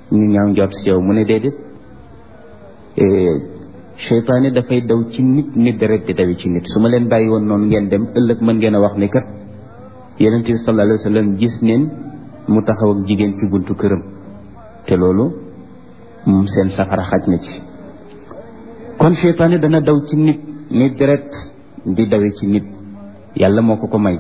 ñu ñaaw njort ci yow mu ne déedéet seytaane dafay daw ci nit nit deret di dawi ci nit su ma leen bàyyi woon noonu ngeen dem ëllëg mën ngeen a wax ni kat yonent bi sallallahu alayhi wa sallam gis neen mu taxaw ak jigéen ci buntu këram te loolu moom seen safara xaj na ci kon seytaane dana daw ci nit nit deret di dawe ci nit yàlla moo ko ko may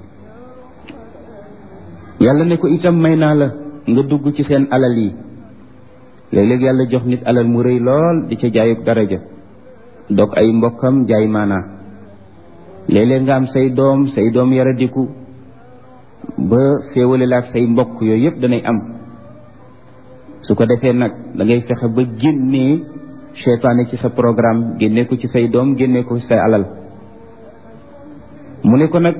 yàlla ne ko itam may naa la nga dugg ci seen alal yi léeg-léeg yàlla jox nit alal mu rëy lool di ca jaayuk daraja dog ay mbokkam jaay maanaa léeg-léeg nga am say doom say doom yaradiku ba féewale la ak say mbokk yooyu yëpp danay am su ko defee nag da ngay fexe ba génnee seytaane ci sa programme génnee ko ci say doom génnee ko ci say alal mu ne ko nag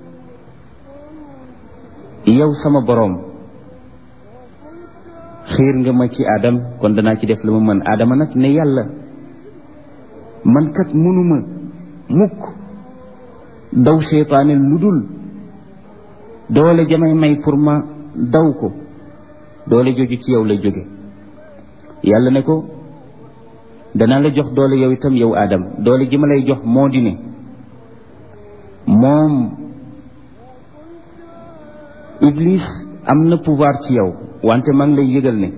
yow sama boroom xiir nga ma ci aadam kon danaa ci def la ma mën aadama nag ne yàlla man kat mënuma mukk daw seytaane lu dul doole jamay may pour ma daw ko doole joju ci yow lay jóge yàlla ne ko danaa la jox doole yow itam yow aadam doole ji ma lay jox moo di ne moom iblis am na pouvoir ci yow wante maa ngi lay yëgal ne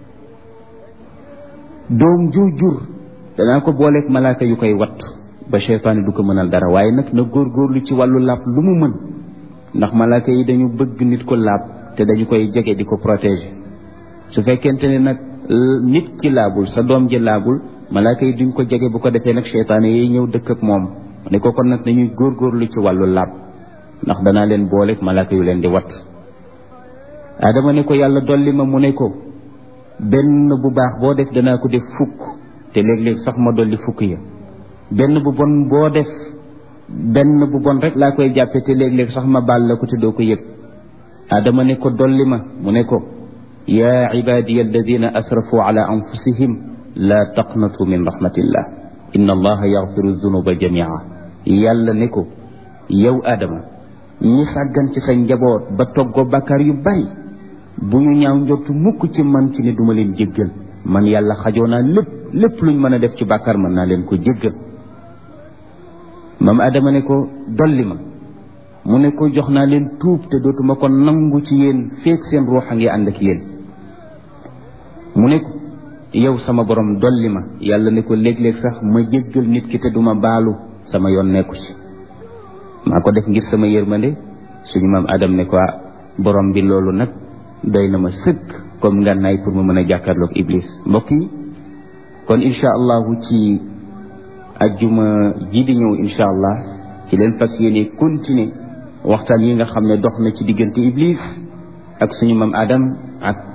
doom ju jur danaa ko booleeg malaaka yu koy watt ba seytaane du ko mënal dara waaye nag na góorgóorlu ci wàllu laab lu mu mën ndax malaaka yi dañu bëgg nit ko laab te dañu koy jege di ko protéger su fekkente ne nag nit ki laabul sa doom ji laabul malaaka yi duñ ko jege bu ko defee nag seytaane yi ñëw dëkk ak moom ne ko kon nag nañuy góorgóorlu ci wàllu laab ndax danaa leen booleeg malaaka yu leen di watt adama ne ko yàlla dolli ma mu ne ko benn bu baax boo def danaa ko def fukk te léeg-léeg sax ma dolli fukk ya benn bu bon boo def benn bu bon rek laa koy jàppe te léeg-léeg sax ma baal la ko te doo ko yëg adama ne ko dolli ma mu ne ko yaa ibadiya alladina asrafu ala anfusihim la taqnatu min rahmatillah inna allaha yaxfiru dunuba jamia yàlla ne ko yow adama ñi sàggan ci sa njaboot ba toggoo bàkkaar yu bari bu ñu ñaaw njortu mukk ci man ci ne duma leen jéggal man yàlla xajoo naa lépp lépp luñ mën a def ci bàkkaar mën naa leen ko jéggal maam adama ne ko dolli ma mu ne ko jox naa leen tuub te dootuma ko nangu ci yéen feek seen ruux a ngi ànd ak yéen mu ne ko yow sama borom dolli ma yàlla ne ko léeg-léeg sax ma jéggal nit ki te duma baalu sama yoon nekku ci maa ko def ngir sama yërmande suñu maam adam ne ko borom bi loolu nag doy na ma sëkk comme ngànnaay pour ma mën a jàkkaarloog iblis mbokk yi kon incha allahu ci ajjuma ji di ñëw incha allah ci leen fas yéene continuer waxtaan yi nga xam ne dox na ci diggante iblis ak suñu maam adam ak